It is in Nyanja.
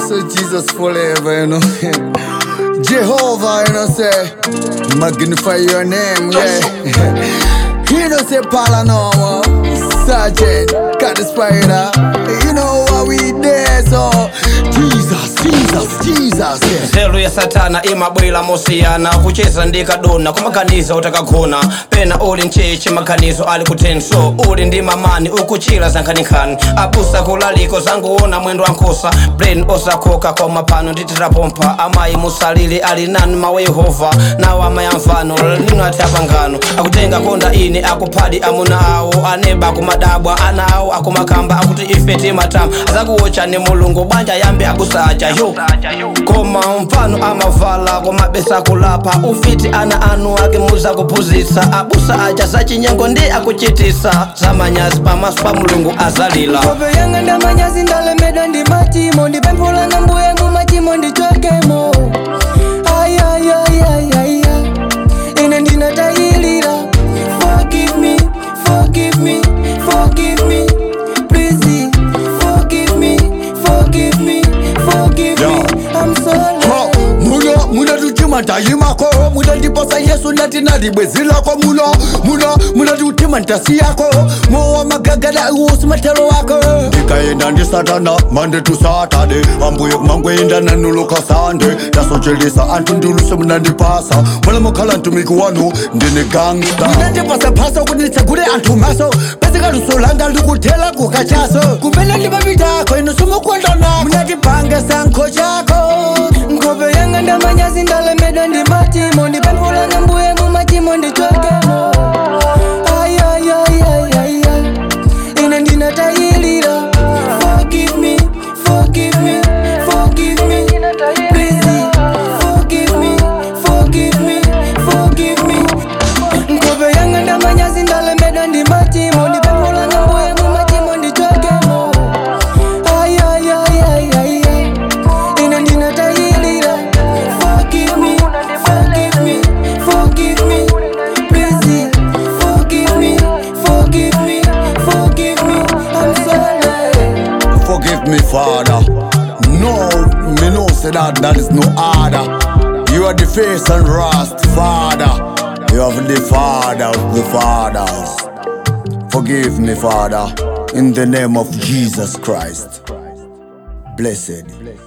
say Jesus forever, you know. Jehovah, you know, say, magnify your name, yeah. you know, say, paranormal, sergeant, got the spider. You know what we there, so Jesus, Jesus, Jesus, yeah. nzeru ya satana imabwera mosiyana kucheza ndi kadona kumaganiza utakagona pena uli mcheche maganizo ali kutenso uli ndi mamani ukuchira zankhaninkhani abusa kulaliko zanguona mwendo wa nkhosa brain osakoka koma pano ndititapompa amayi musalili ali nanu mawa yehova nawo amayamvano lino ati apangano akutenga konda ine akuphadi amuna awo aneba akumadabwa ana awo akumakamba akuti ife timatama azakuwochani mulungu bwanja yambe abusa aja yo koma mfano amavala komabesa kulapa ufiti ana anu ake muza kuphunzitsa abusa aja zachinyengo ndi akuchitisa zamanyazi pamaso pa mulungu azalila Kope yanga ndamanyazi ndalemedwa ndi machimo ndipemphulanga mbuye mu machimo ndichokemo ayayayayaya ine ndinatayilira forgive me forgive me forgive me please forgive me forgive me forgive me i'm sorry Ho, muno munatutima ndayimako munandiposa yesu ndati nalibwezi lako muno muno munatutima ntasi yako mowa magagada iwosi matero wako ndikaenda ndi satana mande tu satade ambuye kumangwenda nanuluka sande ndasochelesa anthu ndiluse munandipasa mwana mukhala mtumiki wanu ndine gangsta munandipasa phaso kuti nditsegule anthu maso pesika luso langa likuthela kukachaso kumene ndipapitako inu simukondonako munatipange sankho chako nkhope yanga ndamanyazi ndalemedwa ndi machimo ndipemphulanga mbuye mu machimo ndichokemo ayayayayaya ine ndinatayilira forgive me forgive me forgive me please forgive me forgive me forgive me nkhope yanga ndamanyazi ndalemedwa ndi machimo ndipemphulanga mbuye mu machimo ndichokemo ayayayayaya ine ndinatayilira forgive me forgive me forgive me please forgive me forgive me forgive me i'm sorry Forgive me, Father. No, me know say that that is no other. You are the face and rust, Father. You are the Father of the fathers. Forgive me, Father, in the name of Jesus Christ. Blessed.